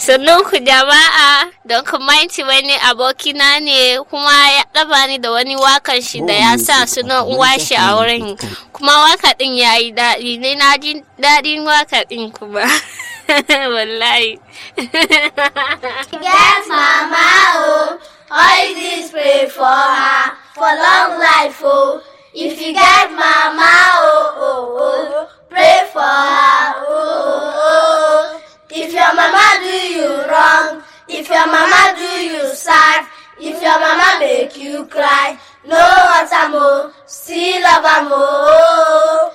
Sannan ku jama'a don kumaiti wani abokina ne kuma ya ɗaba ni da wani wakan shi da ya sa sunan uwa shi a wurin kuma waka ɗin ya yi daɗi ne na ji daɗin waka ɗin kuma wallahi. Get mama oh, always pray for her for long life oh. If you get mama oh oh oh, pray for her oh oh oh. If your mama do you wrong, if your mama do you sad, if your mama make you cry, no hurt am oh, still love am oh.